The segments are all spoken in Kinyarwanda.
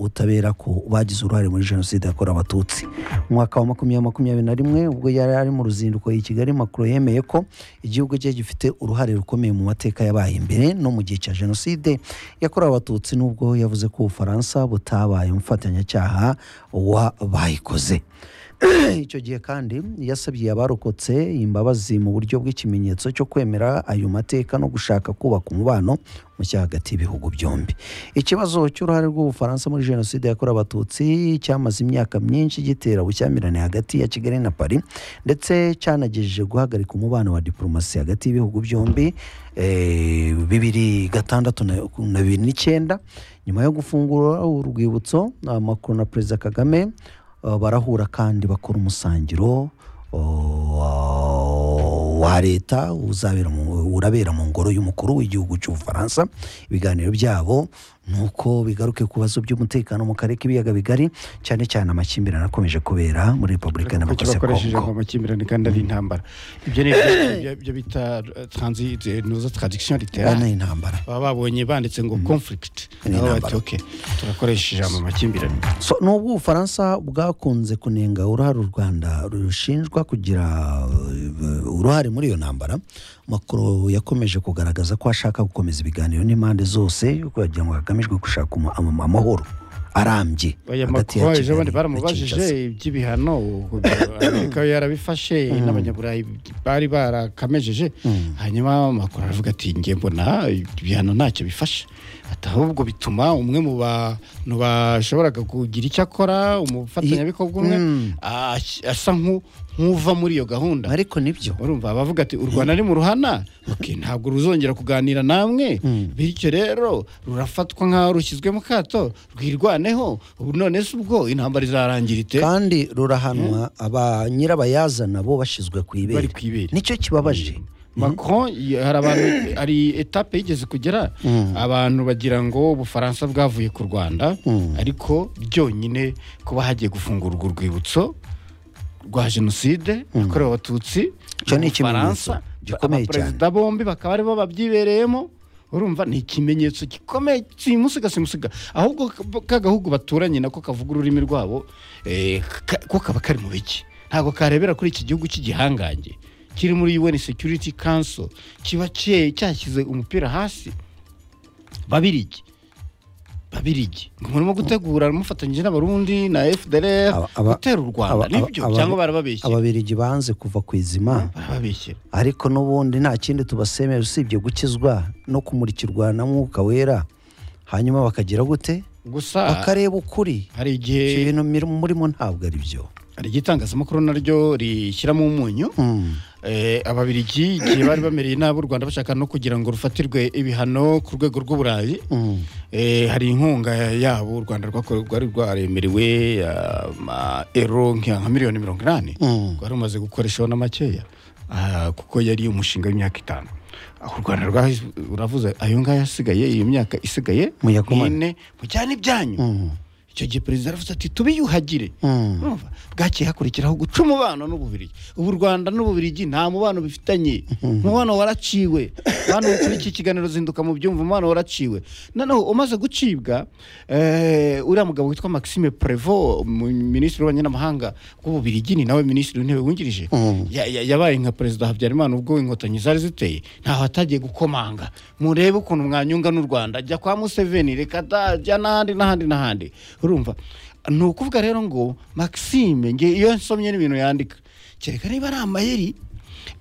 ubutabera ku bagize uruhare muri jenoside yakorewe abatutsi mu mwaka wa makumyabiri makumyabiri na rimwe ubwo yari ari mu ruzinduko i kigali makuru yemeye ko igihugu cye gifite uruhare rukomeye mu mateka yabaye imbere no mu gihe cya jenoside yakorewe abatutsi nubwo yavuze ko ubufaransa butabaye umufatanyacyaha wabayikoze icyo gihe kandi yasabye abarokotse imbabazi mu buryo bw'ikimenyetso cyo kwemera ayo mateka no gushaka kubaka umubano mushya hagati y'ibihugu byombi ikibazo cy'uruhare rw'ubufaransa muri jenoside yakorewe abatutsi cyamaze imyaka myinshi gitera ubushyamirane hagati ya kigali na paris ndetse cyanagejeje guhagarika umubano wa diporomasi hagati y'ibihugu byombi bibiri gatandatu na bibiri n'icyenda nyuma yo gufungura urwibutso amakuru na perezida kagame barahura kandi bakora umusangiro wa leta urabera mu ngoro y'umukuru w'igihugu cy'ubufaransa ibiganiro byabo ni uko bigaruke ku bibazo by'umutekano mu karere k'ibiyaga bigari cyane cyane amakimbirane akomeje kubera muri repubulika kuko y'abakoze bakoresheje kongo ngo amakimbirane kandi ari intambara ibyo ni ibyo- ibyo bita noza taradikisiyo Aya ritera ni intambara baba babonye banditse ngo conflict Ni nabo bati intambara. ok turakoresha ijambo amakimbirane So, nubwo ubufaransa bwakunze kunenga uruhare u rwanda rushinjwa kugira uh, uruhare muri iyo ntambara makuru yakomeje kugaragaza ko ashaka gukomeza ibiganiro n'impande zose kugira ngo hagamijwe gushaka umu- ama- amahoro arambye aya hagati ya makuru waje Kigali abandi na baramubajije Kinshasa. iby'ibihano amerika yo yarabifashe n'abanyaburayi bari barakamejeje hanyuma makuru aravuga ati nge mbona ibihano ntacyo bifashe ati ahubwo bituma umwe mu bantu bashoboraga kugira icyo akora umufatanyabikorwa umwe Mm. ash- asa nk'u- nk'uva muri iyo gahunda ariko nibyo urumva bavuga ati u rwanda ni mu ruhana Ok, ntabwo ruzongera kuganira namwe bityo rero rurafatwa nk'aho rushyizwe mu kato rwirwaneho ubu none se ubwo intambara izarangira ite kandi rurahanwa aba nyirabayazana bo bashyizwe ku ibere Bari ku ibere. nicyo kibabaje macron y- hari abantu hari etape yigeze kugera abantu bagira ngo ubufaransa bwavuye ku rwanda ariko byonyine kuba hagiye gufungura urwo rwibutso rwa jenoside yakorewe abatutsi Icyo ni mu ikimenyetso Bufaransa, gikomeye cyane. abaperezida bombi bakaba aribo babyibereyemo urumva ni ikimenyetso gikomeye simusiga simusiga ahubwo ka- ka gahugu baturanye nako kavuga ururimi rwabo eh, ka- ko kaba kari mu biki ntabwo karebera kuri iki gihugu cy'igihangange kiri muri UN Security Council kiba cye- cyashyize umupira hasi babirigi babirigi ngo murimo gutegura mufatanyije n'abarundi na FDLR Aba- aba- gutera u Rwanda aba- aba- nibyo aba- cyangwa barababeshye ababirigi banze kuva ku izima barababeshye ariko n'ubundi nta kindi tubasemera usibye gukizwa no kumurikirwa na mwuka wera hanyuma bakagira gute gusa bakareba ukuri hari ibyo igihe bintu miri- murimo ntabwo ari byo hari igihe itangazamakuru naryo rishyiramo umunyu Eh, ababirigi igihe bari bamereye nabi u rwanda bashaka no kugira ngo rufatirwe ibihano ku rwego rw'uburayi Eh, hari inkunga yabo u rwanda rwakore- rwari rwaremerewe ama ero nka nka miliyoni mirongo inani rwari rumaze gukoreshaho na makeya Ah, kuko yari umushinga w'imyaka itanu aho u rwanda rwahi- uravuze ayo ngayo asigaye iyo myaka isigaye Muyagumane. mwine mujyane ibyanyu icyo gihe perezida yaravuze ati tubiyuhagire Urumva? bwakeye hakurikiraho guca umubano n'ububirigi ubu u rwanda n'ububirigi nta mubano bifitanye umubano waraciwe hano kuri iki kiganiro zinduka mu byumva umubano waraciwe noneho umaze gucibwa eh, uriya mugabo witwa maxime prevo minisitiri w'ububanyi n'amahanga w'ububirigi ni nawe minisitiri w'intebe wungirije ya- ya- yabaye nka perezida habyarimana ubwo inkotanyi zari ziteye ntaho atagiye gukomanga murebe ukuntu mwanyunga n'u rwanda jya kwa museveni reka da jya n'ahandi n'ahandi n'ahandi urumva ni ukuvuga rero ngo maxime nge iyo nsomye n'ibintu yandika kereka niba ari amayeri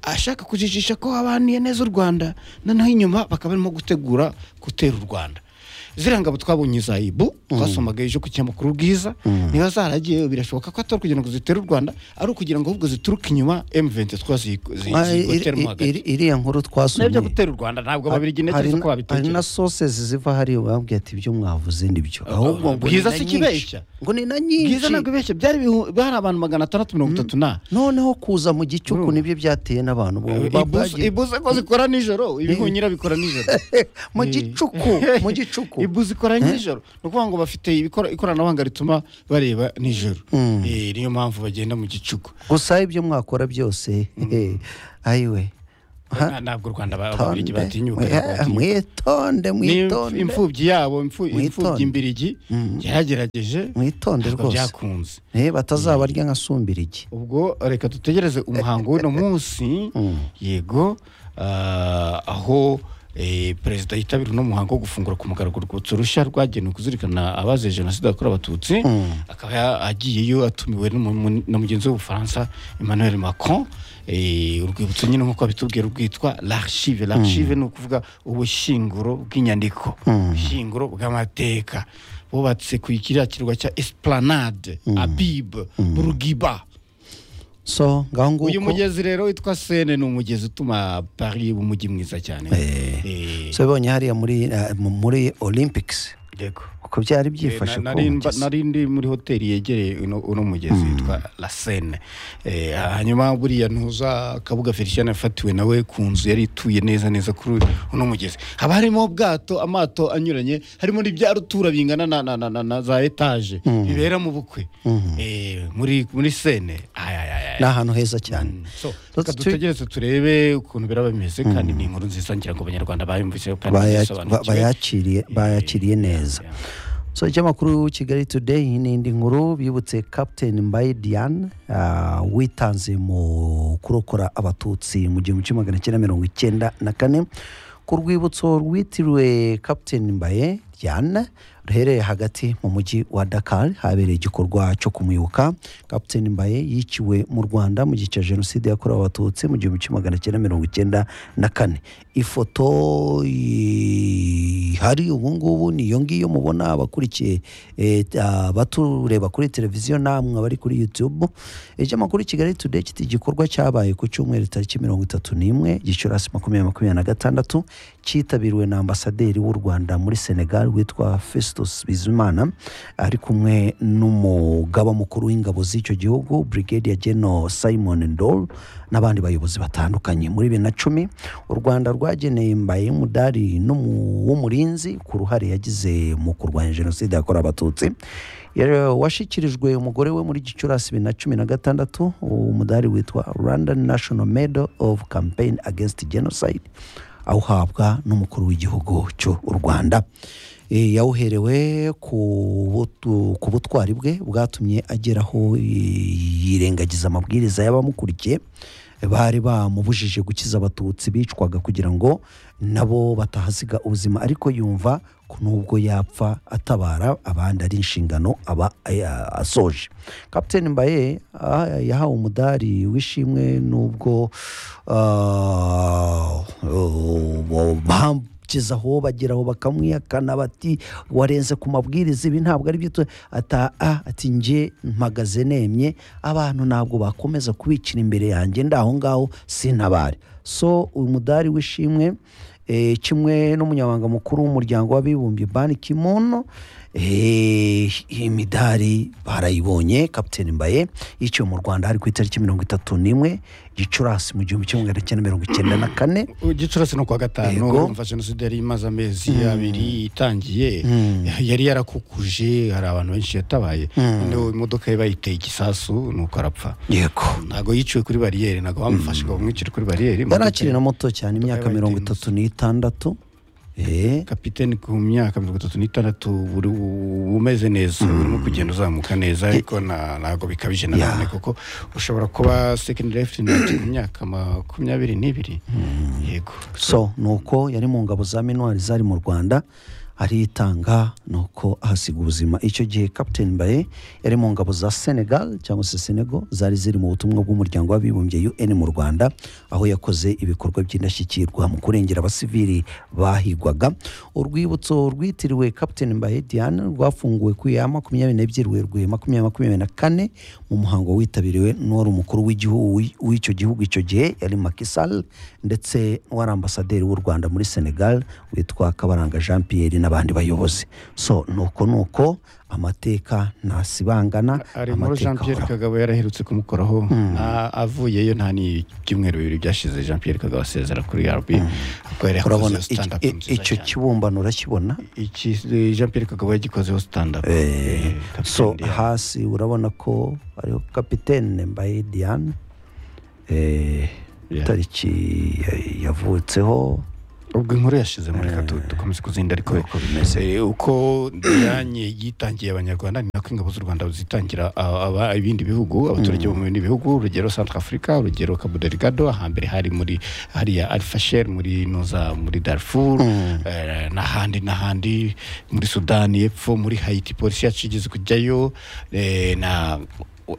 ashaka kujijisha ko babaniye neza u rwanda noneho inyuma bakaba barimo gutegura gutera u rwanda ziriya ngabo twabonye za ibu twasomaga ejo ku kinyamakuru bwiza niba zaragiye birashoboka ko atari kugira ngo zitere u rwanda ari ukugira ngo ahubwo zituruke inyuma m23 zigo- zi- Ah, iri- zigoteremo iri- hagati iri- iriya nkuru n'ibyo twasomye gutera u rwanda ntabwo ababirigi hari ntekereza ko na- hari na babitekereza sosesi ziva hariya bambwiye ati ibyo mwavuze ni byo ahubwo ngo Bwiza ni na si nyinshi. ikibeshya. ngo ni na nyinshi bwiza ntabwo ibeshye byari ibihu- hari abantu magana atandatu mirongo itatu na noneho kuza mu gicuku nibyo byateye n'abantu bo Ibuze- bagiye- ibuze ko zikora nijoro ibihunyira bikora nijoro mu Eh. gicuku mu gicuku ibuze ikora nijoro ni ukuvuga ngo bafite ibikora- ikoranabuhanga rituma bareba nijoro Eh, niyo mpamvu bagenda mu gicuku gusa ibyo mwakora byose ayiwe Na- ntabwo u rwanda ba- ababiligi Tonde, batinyuka mwe- ntabwo batinyuka. mwitonde Ni mwitonde imfubyi yabo imfu- Mwitonde. imfubyi imbirigi yaragerageje mwitonde ntabwo rwose byakunze Eh, batazabarya nka sumbirigi ubwo reka dutegereze umuhango w'uno munsi yego ah, aho eh, perezida yitabira uno muhango wo gufungura ku mugaragaro urwibutso rushya rwagenewe kuzirikana abazize jenoside yakorewe abatutsi akaba ya- agiyeyo atumiwe n'umu- mu- na mugenzi w'ubufaransa emmanuel macron eh, urwibutso nyine nk'uko bitubwira rwitwa l'archive l'archive ni ukuvuga ubushyinguro bw'inyandiko ubushyinguro bw'amateka bubatse ku kiriya kirwa cya esplanade abib burugiba so ngaho uyu nguko mugezi rero witwa sene ni umugezi utuma paris uba umujyi mwiza cyane Eh, so bibonye hariya muri eh, mu- muri olympics yego uko byari Eh, byifashe na- ku nari mba- mugezi. nari ndi muri hoteli yegereye uno uno mugezi witwa la sene Eh, hanyuma buriya ntuza kabuga felicien yafatiwe nawe ku nzu yari ituye neza neza kuri uno mugezi haba harimo ubwato amato anyuranye harimo n'ibya rutura bingana na, na, na, na, na za etaje bibera mu bukwe Eh, muri muri sene Ay, ay, ay, ay. ni ahantu heza cyane So, So, reka tu- dutegereze turebe ukuntu biraba bimeze kandi ni inkuru nziza ngira ngo abanyarwanda bayumvise kandi Baya- ba- basobanukiwe. bayakiriye bayakiriye neza yeah. so ikinyamakuru kigali today n'indi nkuru bibutse captain mbaye diane ah, witanze mu kurokora abatutsi mu gihumbi kimwe magana cyenda mirongo icyenda na kane ku rwibutso rwitiriwe captain mbaye diane ruherereye hagati mu mujyi wa dakar habereye igikorwa cyo kumwibuka captain mbaye yiciwe mu rwanda mu gihe cya jenoside yakorewe abatutsi mu gihumbi kimwe magana cyenda mirongo icyenda na kane ifoto ihari ubu ngubu niyo ngiyo mubona abakurikiye eh, abatureba kuri televiziyo namwe abari kuri youtube ikinyamakuru kigali today kiti igikorwa cyabaye ku cyumweru tariki mirongo itatu n'imwe gicurasi makumyabiri makumyabiri na gatandatu cyitabiriwe na ambasaderi w'u rwanda muri senegal witwa festus bizimana ari kumwe n'umugaba mukuru w'ingabo z'icyo gihugu brigadier general simon ndol n'abandi bayobozi batandukanye muri bibiri na cumi u rwanda rwageneye mbaye umudari n'umu- w'umurinzi ku ruhare yagize mu kurwanya jenoside yakorewe abatutsi Yari- washyikirijwe umugore we muri gicurasi bibiri na cumi na gatandatu umudari witwa rwanda national medal of campaign against genocide awuhabwa n'umukuru w'igihugu cy'u rwanda Eh, yawuherewe ku butu- ku butwari bwe bwatumye ageraho yirengagiza amabwiriza y'abamukurikiye bari bamubujije gukiza abatutsi bicwaga kugira ngo nabo batahasiga ubuzima ariko yumva ko nubwo yapfa atabara abandi ari inshingano aba eh, asoje kapiteni mbaye ah, yahawe umudari w'ishimwe n'ubwo ah, oh, bam- kugeza aho bageraho bakamwihakana bati warenze ku mabwiriza ibi ntabwo ari byo tu-" ata a ati nge mpagaze nemye abantu ntabwo bakomeza kubicira imbere yanjye ndaho ngaho sintabare so uyu mudari w'ishimwe eh, kimwe n'umunyamabanga mukuru w'umuryango w'abibumbye ban kimono iyi midari barayibonye kapiteni mbaye yiciwe mu rwanda hari ku itariki mirongo itatu n'imwe gicurasi mu gihumbi kimwe magana cyenda mirongo icyenda na kane gicurasi no kuwa gatanu Yego. urumva jenoside yari imaze amezi abiri itangiye yari yarakukuje hari abantu benshi yatabaye noneho imodoka ye bayiteye igisasu nuko arapfa yego ntabwo yiciwe kuri bariyeri ntabwo bamufashe ngo bamwicire kuri bariyeri yari akiri na muto cyane imyaka Imodoka mirongo y'abagenzi. itatu n'itandatu Eh, kapiteni ku myaka mirongo itatu n'itandatu uri umeze neza urimo kugenda uzamuka neza ariko na- ntabwo bikabije nanone kuko ushobora kuba second lieutenant ku myaka makumyabiri n'ibiri yego so ni uko yari mu ngabo za minuwari zari mu rwanda aritanga ni uko ahasiga ubuzima icyo gihe captain mbaye yari mu ngabo za senegal cyangwa se senego zari ziri mu butumwa bw'umuryango w'abibumbye un mu rwanda aho yakoze ibikorwa by'indashyikirwa mu kurengera abasivili bahigwaga urwibutso rwitiriwe captain mbaye diane rwafunguwe ku ya makumyabiri n'ebyiri werwe makumyabiri makumyabiri na kane mu muhango witabiriwe n'uwari umukuru w'igihugu w'icyo gihugu icyo gihe yari makisal ndetse n'uwari ambasaderi w'u rwanda muri senegal witwa kabaranga jean pierre n'abandi bayobozi so nuko nuko amateka ntasibangana hari inkuru jean pierre kagabo yaraherutse kumukoraho nta- avuyeyo nta n'ibyumweru bibiri byashize jean pierre kagabo asezera kuri rb ubwo yari urabona yakozeho stand up iki- i- nziza icyo cyane kibumbano urakibona Iki, eh, jean pierre kagabo yagikozeho stand up Eh, Captain so Diane. hasi urabona ko hariho kapitene mbaye diane eh, Yeah. tariki ya- yavutseho ubwo inkuru yashize muri kato dukomeze kuzinda ariko Uko bimeze. eh, uko ndanye yitangiye abanyarwanda ni nako ingabo z'u rwanda zitangira ah, aba- ibindi bihugu abaturage bo mu bindi bihugu urugero centre africa urugero cabo delgado ahambere hari muri hariya alfasher muri nuza muri darfur eh, n'ahandi n'ahandi muri sudani y'epfo muri haiti polisi yacu igeze kujyayo eh, na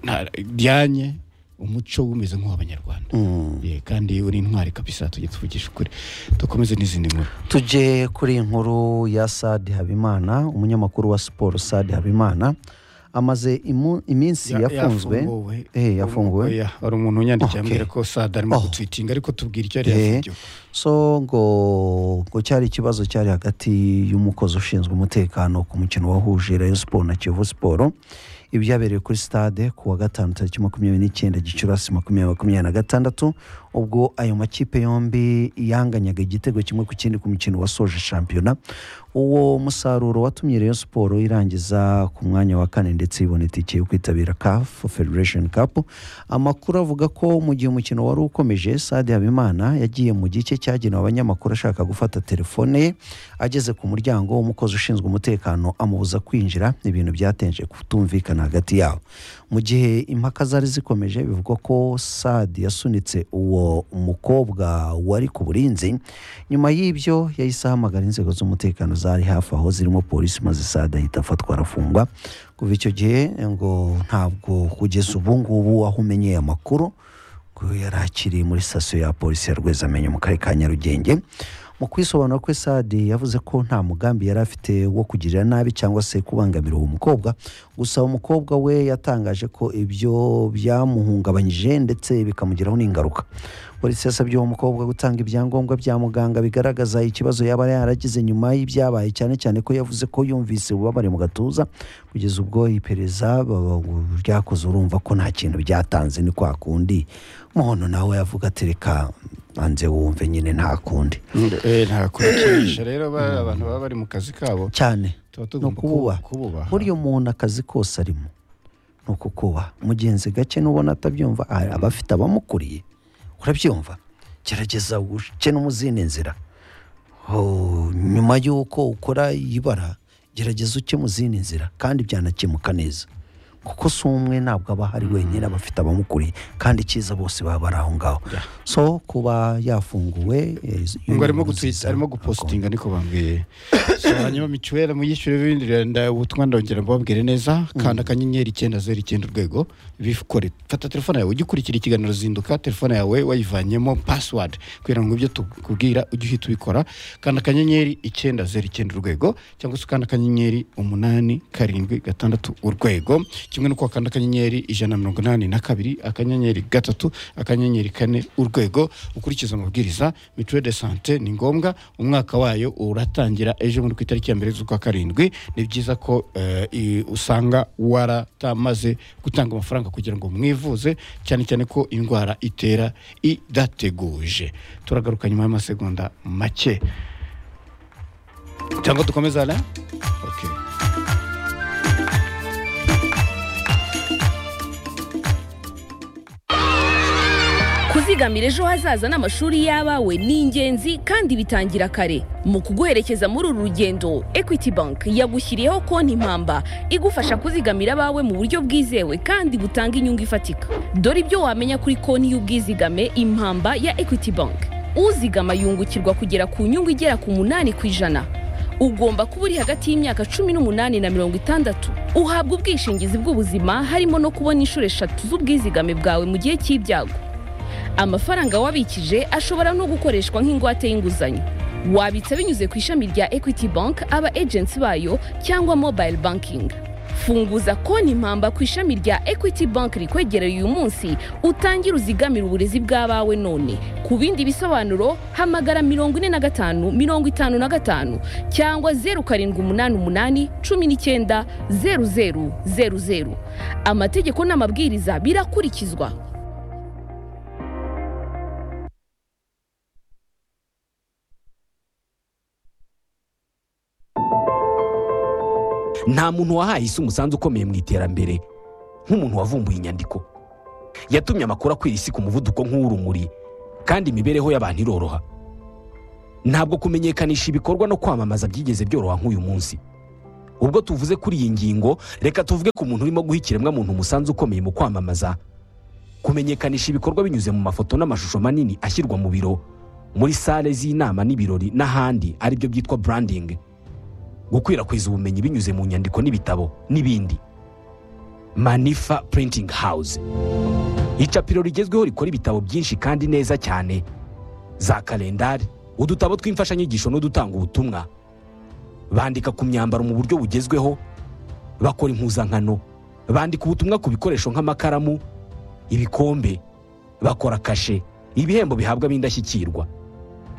na- ryanye umuco umeze nk'uw'abanyarwanda Yeah, kandi uri intwari kabisa tujye tuvugisha ukuri dukomeze n'izindi nkuru tujye kuri iyi nkuru ya sadi habimana umunyamakuru wa siporo sadi habimana amaze imu- iminsi yafunzwe Eh, yafunguwe Oya, hari umuntu Okay. unyandikiye ambwira ko sada arimo Oh. gutwitinga ariko tubwira icyo yari Eh, yafungiwe so ngo ngo cyari ikibazo cyari hagati y'umukozi ushinzwe umutekano ku mukino wahuje rayo siporo na kiyovu siporo ibyabereye kuri stade ku wa gatanu tariki makumyabiri n'icyenda gicurasi makumyabiri makumyabiri na gatandatu ubwo ayo makipe yombi yanganyaga igitego kimwe ku kindi ku mukino wasoje shampiyona uwo musaruro watumye rayo siporo irangiza ku mwanya wa kane ndetse ibona itike yo kwitabira kafu federation cup amakuru avuga ko mu gihe umukino wari ukomeje sade habimana yagiye mu gice cyagenewe abanyamakuru ashaka gufata telefone ye ageze ku muryango umukozi ushinzwe umutekano amubuza kwinjira ibintu byatenje kutumvikana hagati yabo mu gihe impaka zari zikomeje bivugwa ko sadi yasunitse uwo mukobwa wari ku burinzi nyuma y'ibyo yahise ahamagara inzego z'umutekano zari hafi aho zirimo polisi maze sadi ahita afatwa arafungwa kuva icyo gihe ngo ntabwo kugeza ubu ngubu aho umenyeye amakuru ngo yari akiri muri sitasiyo ya polisi ya rwezamenyo mu karere ka nyarugenge mu kwisobanura kwe sadi yavuze ko nta mugambi yari afite wo kugirira nabi cyangwa se kubangamira uwo mukobwa gusa umukobwa we yatangaje ko ibyo byamuhungabanyije ndetse bikamugiraho n'ingaruka polisi yasabye uwo mukobwa gutanga ibyangombwa bya muganga bigaragaza ikibazo yaba yaragize nyuma y'ibyabaye cyane cyane ko yavuze ko yumvise ububabare mu gatuza kugeza ubwo iperereza baba- ryakoze urumva ko nta kintu byatanze ni kwa kundi muhono nawe yavuga ati reka banze wumve nyine nta kundi Eh, nta kubikinisha rero ba- abantu baba bari mu kazi kabo cyane tuba ni tugomba ukububaha kubu- kububaha buriya umuntu akazi kose arimo ni ukukubaha mugenzi gake n'ubona atabyumva hari abafite abamukuriye urabyumva gerageza uce no mu zindi nzira Oh, nyuma y'uko ukora ibara gerageza uke mu zindi nzira kandi byanakemuka neza kuko si umwe ntabwo aba ahari wenyine aba afite abamukuriye kandi icyiza bose baba bari aho ngaho so kuba yafunguwe eh, ngo arimo nziza. gutwita arimo gupositinga niko bambwiye so hanyuma mituweli muyishyure ibindi renda- ubutumwa ndongera mbabwire neza kanda akanyenyeri icyenda zeru icyenda urwego bikore fata telefone yawe ujye ukurikira ikiganiro zinduka telefone yawe wayivanyemo password kugira ngo ibyo tukubwira ujye uhita ubikora kanda akanyenyeri icyenda zeru icyenda urwego cyangwa se ukanda akanyenyeri umunani karindwi gatandatu urwego kimwe n'uko wakanda akanyenyeri ijana na mirongo inani na kabiri akanyenyeri gatatu akanyenyeri kane urwego ukurikiza amabwiriza mituweli de sante ni ngombwa umwaka wayo uratangira ejo muri ku itariki ya mbere z'ukwa karindwi ni byiza ko eh, i- usanga waratamaze gutanga amafaranga kugira ngo mwivuze cyane cyane ko indwara itera idateguje turagaruka nyuma y'amasegonda make cyangwa dukomeze ala okay. kuzigamira ejo hazaza n'amashuri y'abawe ni ingenzi kandi bitangira kare mu kuguherekeza muri uru rugendo equity bank yagushyiriyeho konti impamba igufasha kuzigamira abawe mu buryo bwizewe kandi butanga inyungu ifatika dore ibyo wamenya kuri konti y'ubwizigame impamba ya equity bank uzigama yungukirwa kugera ku nyungu igera ku munani ku ijana ugomba kuba uri hagati y'imyaka cumi n'umunani na mirongo itandatu uhabwa ubwishingizi bw'ubuzima harimo no kubona inshuro eshatu z'ubwizigame bwawe mu gihe cy'ibyago amafaranga wabikije ashobora no gukoreshwa nk'ingwate y'inguzanyo wabitsa binyuze ku ishami rya equity bank aba agency bayo cyangwa mobile banking funguza konti impamba ku ishami rya equity bank rikwegereye uyu munsi utangire uzigamire uburezi bw'abawe none ku bindi bisobanuro hamagara mirongo ine na gatanu mirongo itanu na gatanu cyangwa zeru karindwi umunani umunani cumi n'icyenda zeru zeru zeru zeru amategeko n'amabwiriza birakurikizwa nta muntu wahaye isi umusanzu ukomeye mu iterambere nk'umuntu wavumbuye inyandiko yatumye amakuru akwira isi ku muvuduko nk'uw'urumuri kandi imibereho y'abantu iroroha ntabwo kumenyekanisha ibikorwa no kwamamaza byigeze byoroha nk'uyu munsi ubwo tuvuze kuri iyi ngingo reka tuvuge ku muntu urimo guha ikiremwamuntu umusanzu ukomeye mu kwamamaza kumenyekanisha ibikorwa binyuze mu mafoto n'amashusho manini ashyirwa mu biro muri sale z'inama n'ibirori n'ahandi aribyo byitwa branding gukwirakwiza ubumenyi binyuze mu nyandiko n'ibitabo n'ibindi manifa printing house icapiro rigezweho rikora ibitabo byinshi kandi neza cyane za kalendari udutabo tw'imfashanyigisho n'udutanga ubutumwa bandika ku myambaro mu buryo bugezweho bakora impuzankano bandika ubutumwa ku bikoresho nk'amakaramu ibikombe bakora kashe ibihembo bihabwa b'indashyikirwa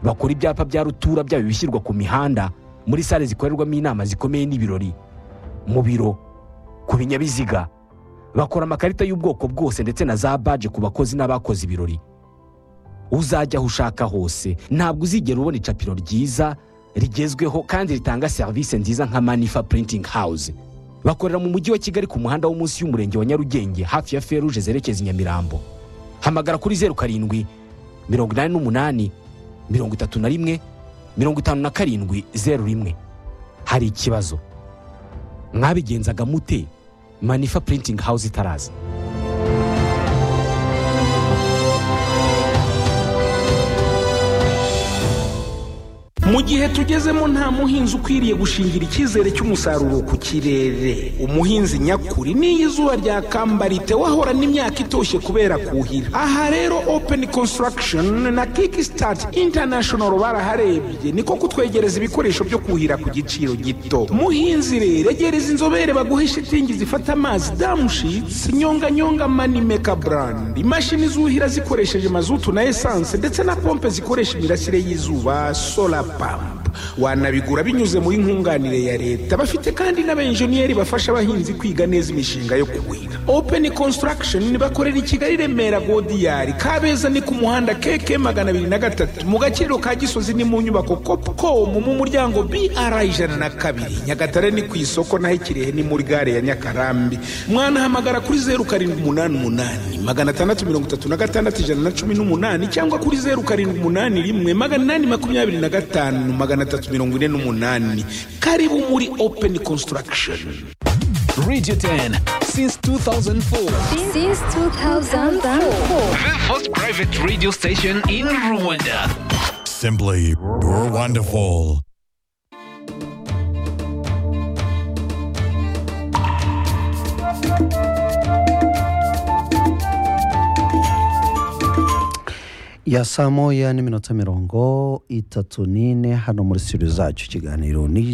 bakora ibyapa bya rutura byaba ibishyirwa ku mihanda muri sale zikorerwamo inama zikomeye n'ibirori mu biro ku binyabiziga bakora amakarita y'ubwoko bwose ndetse na za baje ku bakozi n'abakoze ibirori uzajya aho ushaka hose ntabwo uzigera ubona icapiro ryiza rigezweho kandi ritanga serivisi nziza nka manifa printing house bakorera mu mujyi wa kigali ku muhanda wo munsi y'umurenge wa nyarugenge hafi ya feruje zerekeza i nyamirambo hamagara kuri zeru karindwi mirongo inani n'umunani mirongo itatu na rimwe mirongo itanu na karindwi zeru rimwe hari ikibazo mwabigenzaga mute manifa printing house itaraza mu gihe tugezemo nta muhinzi ukwiriye gushingira icyizere cy'umusaruro ku kirere umuhinzi nyakuri n'iyo izuba ryakamba ritewe ahorana imyaka itoshye kubera kuhira aha rero open construction na kickstart international baraharebye niko kutwegereza ibikoresho byo kuhira ku giciro gito muhinzi rero egereza inzobere baguhe shitingi zifata amazi damushitsi nyonganyonga manimeka brand imashini zuhira zikoresheje mazutu na esanse ndetse na pompe zikoresha imirasire y'izuba solar pampa wanabigura binyuze muri nkunganire ya leta bafite kandi n'abenjeniyeri bafasha abahinzi kwiga neza imishinga yo kuhira open construction bakorera i kigali remera godiyari kabeza ni ku muhanda keke magana abiri na gatatu mu gaciro ka gisozi ni mu nyubako copcom mu muryango br ijana na kabiri nyagatare ni ku isoko naho ikirehe ni muri gare ya nyakarambi mwanahamagara kuri zeru karindwi umunani umunani magana atandatu mirongo itatu na gatandatu ijana na cumi n'umunani cyangwa kuri zeru karindwi umunani rimwe magana inani makumyabiri na gatanu magana atatu mirongo ine n'umunani karibu muri open construction Radio 10 since 2004. Since 2004. The first private radio station in Rwanda. Simply you're wonderful. ya saa moya n'iminota mirongo itatu n'ine hano muri siriyu zacu ikiganiro ni